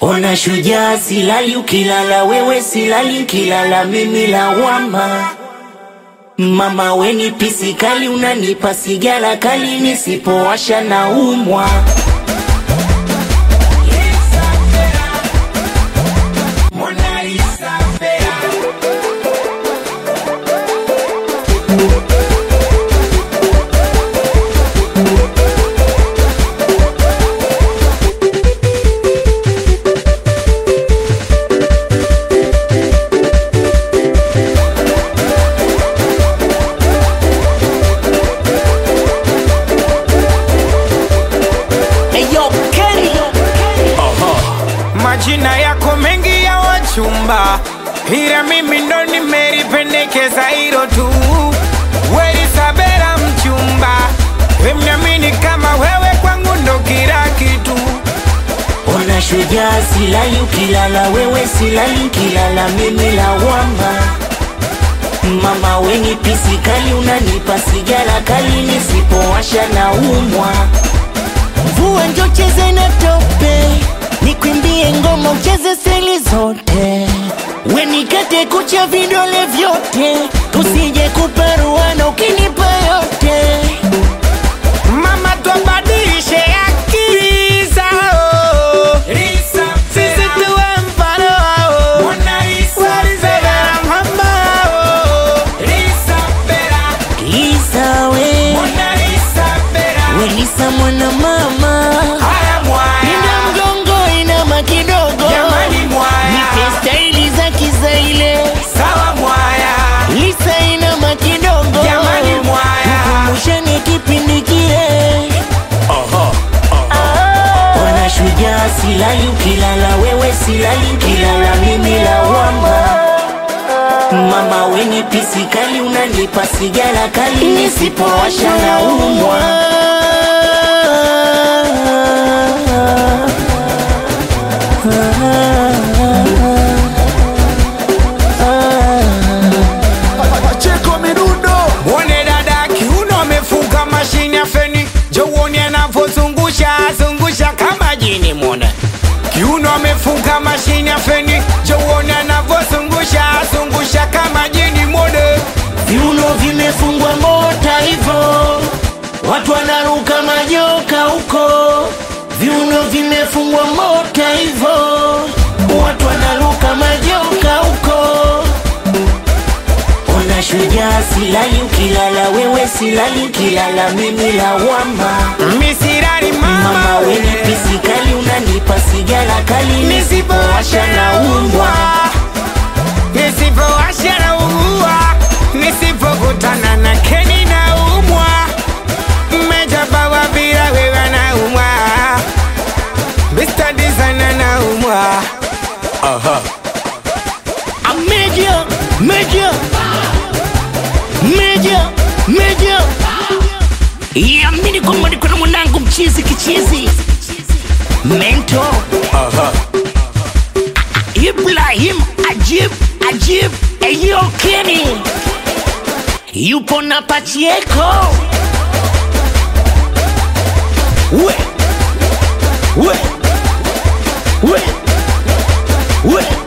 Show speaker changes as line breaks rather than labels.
Ona shujaa, silali ukilala wewe, silali nkilala mimi lawama. Mama weni pisi kali, unanipa sigara kali, nisipowasha na umwa.
Eyo Kenny
Majina yako mengi ya wachumba, ila mimi ndo nimelipendekeza hilo tu. Weli Sabela mchumba, wemnyamini kama wewe kwangu ndo kila kitu.
Ona shujaa, silali ukilala wewe, silali nkilala mimi lawama. Mama weni pisi kali, unanipa sigara kali, nisipowasha na umwa.
Mvua njo cheze na tope, nikwimbie ngoma ucheze seli zote, wenikate kucha vidole vyote, tusije kuparuana ukinipa yote.
Mama twabadilishe akili zao, sisi tuwe mfano wao. Weli Sabela mama wao.
Lisa we, Welisa mwana mama,
Haya mwaya.
nina mgongo inama kidogo,
Jamani mwaya.
nipe staili za kizaile,
Sawa mwaya.
Lisa inama kidogo,
Jamani mwaya.
tukumbushane kipindi kile.
Ona shujaa, silali ukilala wewe, silali nkilala mimi lawama. Mama weni pisi kali, unanipa sigara kali, nisipowasha na umwa.
Pacheko Midundo
Mwone dada kiuno amefunga mashine ya feni, jo uone anavyozungusha zungusha kama jini. Mwone kiuno amefunga mashine ya feni, jo uone anavyozungusha zungusha kama jini. Mwone
Viuno vimefungwa mota hivo, watu wanaruka majoka huko. Viuno vimefungwa mota hivo, watu wanaruka majoka huko.
Ona shujaa, silali ukilala wewe, silali nkilala mimi lawama.
misirari
Mama
mama
weni
we
pisi kali, unanipa sigara kali, nisipowasha na umwa.
nisipowasha na ugua, nisipokutana na Keni na umwa, mmejabawa bila wewe na umwa, Mr. Designer na umwa.
A Media, media, media, media. Yamini kwamba niko na mwanangu mchizi kichizi mento Ibrahim Ajib Ajib Eyo Kenny yupo na Pachieko we we we we